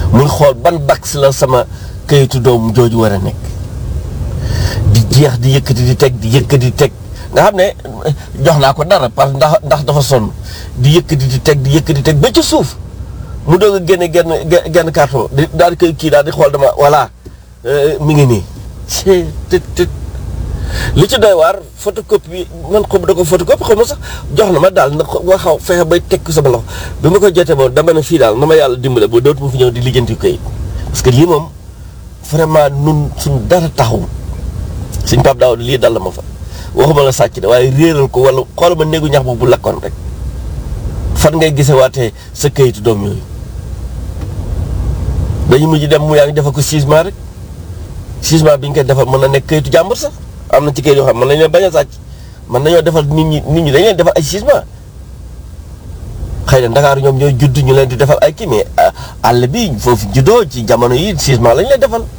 muy xool ban bax la sama kayitu doom jooju war a nekk di jeex di yëkkati di teg di yëkkati di teg nga xam ne jox naa ko dara parce que ndax ndax dafa sonn di yëkkati di teg di yëkkati di teg ba ci suuf mu doog a génne genn genn carton di daal di koy kii daal di xool dama voilà mi ngi nii c'est tët li ci doy waar photocopie man xaw da ko photocopie xaw ma sax jox na ma daal na nga xaw fexe bay teg ko sama loxo bi ma ko jotee moom dama ne fii daal na ma yàlla dimbale ba dootuma fi ñëw di lijjanti kayit parce que lii moom vraiment nun suñ dara taxaw suñ Pape Daouda lii dal la ma fa waxuma la sàcc de waaye réeral ko wala xool ma néegu ñax boobu bu lakkoon rek fan ngay gise waatee sa kayitu doom yooyu dañu mujj dem mu yaa ngi defal ko jugement rek jugement bi ñu koy defal mën na nekk kayitu jàmbur sax am na ci kayit yoo xam mën nañu leen bañ a sàcc mën nañoo defal nit ñi nit ñi dañu leen defal ay jugement xëy na Ndakaaru ñoom ñooy judd ñu leen di defal ay kii mais àll bi foofu juddoo ci jamono yi jugement lañu leen defal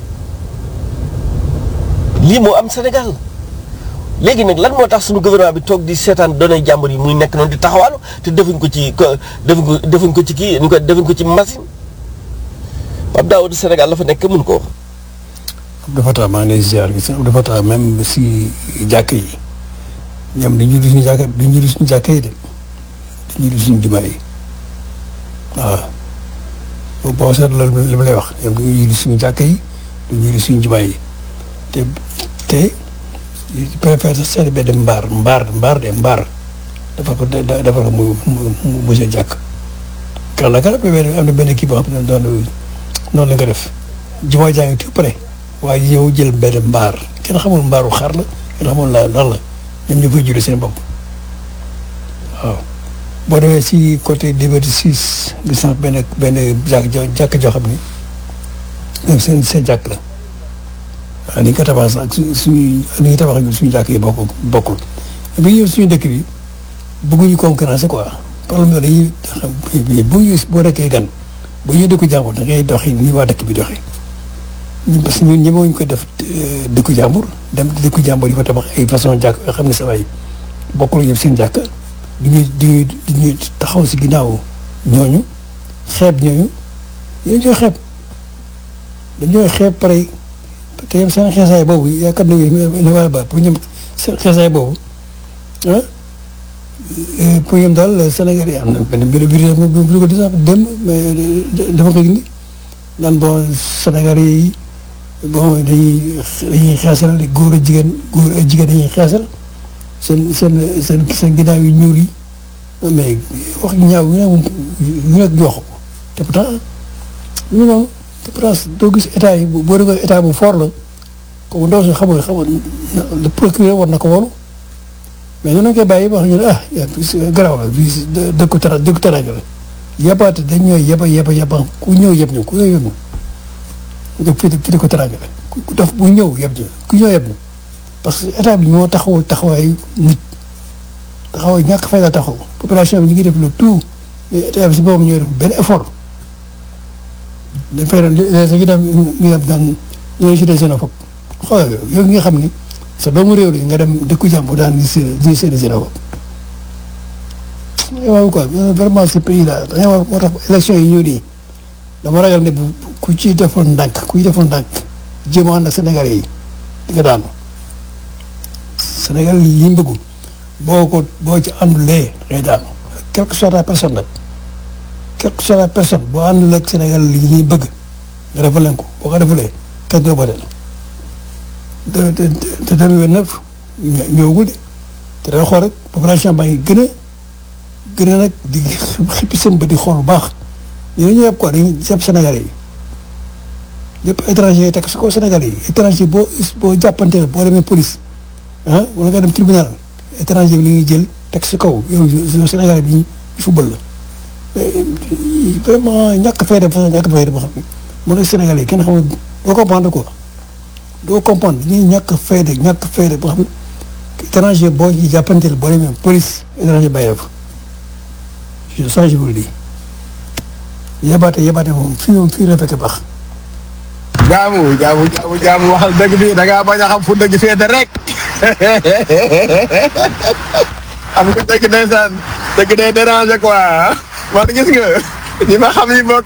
lii moo am Sénégal léegi nag lan moo tax suñu gouvernement bi toog di seetaan données jàmbur yi muy nekk noonu di taxawaalu te defuñ ko ci defuñ ko defuñ ko ci kii ñu ko defuñ ko ci machine Pape Daouda Sénégal la fa nekk mën ko wax. Abdou Fatah maa ngi lay ziar gis nga Abdou Fatah même si jàkk yi ñoom dañuy di suñu jàkk dañuy di suñu jàkk yi de dañuy di suñu jumaa yi waaw boo seetloo li ma lay wax ñoom dañuy di suñu jàkk yi dañuy di suñu jumaa yi te te préfère sax seeti benn mbaar mbaar mbaar de mbaar dafa ko dafa ko mu mu mu seen jàkk. kan la kan am na benn kii boo xam ne doon noonu la nga def jumaa jaa ngi tout près waaye ñëw jël benn mbaar kenn xamul mbaaru xar la kenn xamul la lan la ñoom ñu koy julli seen bopp waaw boo demee si côté Liberté 6 gis naa benn benn jàkk jo jàkk joo xam ni ñoom seen seen jàkk la waaw ni ñu ko tabax sax ak su suñuy ni ñu tabax ak suñu jàkk yi bokkul bokkul bi ñëw suñu dëkk bi bëgguñu concurrence quoi problème yooyu dañuy xam bu ñu boo nekkee gan bu ñu dëkku jàmbur da ngay doxi ni waa dëkk bi doxee ñun parce que ñun ñemewuñ ko def dëkku jàmbur dem dëkku jàmbur yi fa tabax ay façon jàkk yoo xam ne sa waay bokkul yëpp seen jàkk du ñu du ñu taxaw si ginnaaw ñooñu xeeb ñooñu yéen ñoo xeeb dañoo xeeb pare te yem seen xeesaay boobu yaakaar nañu ne waa ba pour ñoom seen xeesaay boobu ah pour ñoom daal Sénégal yi am na benn mbir bi bi ko di sax dem mais dafa ko indi naan bon Sénégal yi bon dañuy dañuy xeesal góor a jigéen góor a jigéen dañuy xeesal seen seen seen seen ginnaaw yu ñuul yi mais wax ñaaw yu ne yu nekk jox ko te pourtant ñu noonu te pourtant doo gis état yi boo déggoo état bu fort la kooku ndaw si xamul xamul le procureur war na ko wolu mais noonu koy bàyyi wax ñu ne ah garaaw la bi dëkku tara dëkku taraanga la yabaate dañ ñooy yeba yeba yeba ku ñëw yeb ñu ku ñëw yeb ñu nga fii fii di ko taraanga la ku def bu ñëw yeb ñu ku ñëw yeb ñu parce que état bi ñoo taxawul taxawaayu nit taxawaay ñàkk fay la taxaw population bi ñu ngi def le tout mais état bi si boobu ñooy def benn effort dañ fay doon léegi dem ñu dem daan ñooy si des xénophobe xoolal yow nga xam ni sa doomu réew li nga dem dëkku jàmbur daan gis di seen xénophobe waaw quoi vraiment ce pays là dañoo moo tax élection yi ñëw nii dama ragal ne bu ku ci defoon ndànk ku ci defoon ndànk jéem a ànd ak Sénégalais yi di nga daanu Sénégal yi mbëggu boo ko boo ci àndulee ngay daanu quelle que soit la personne nag quelle que soit la personne boo àndul ak Sénégal yi ñuy bëgg nga defal leen ko boo ko defalee kenn du la booleel te te te deux mille vingt-neuf ñëwagul de te day xool rek population baa ngi gën a gën a nag di xippi seen bët di xool bu baax ñu ñu yëpp quoi dañuy yëpp Sénégalais yi lépp étranger yi teg si kaw Sénégalais yi étranger boo boo jàppanteel boo demee police ah wala nga dem tribunal étranger bi li ñuy jël teg si kaw yow yow Sénégalais bi ñu football la vraiment ñàkk fay de façon ñàkk fay de boo xam ne mën na Sénégalais yi kenn xamul doo comprendre quoi doo comprendre ñuy ñàkk fay de ñàkk fay de boo xam ne étranger boo ñu jàppanteel boo demee police étranger bàyyi fa ça je vous le dis yabaate yabaate moom fii moom fii la fekk baax. jaamu jaamu jaamu jaamu waxal dëgg bi da ngaa bañ a xam fu dëgg féete rek xam nga dëgg ndeysaan dëgg day déranger quoi man gis nga ñi ma xam yi bokk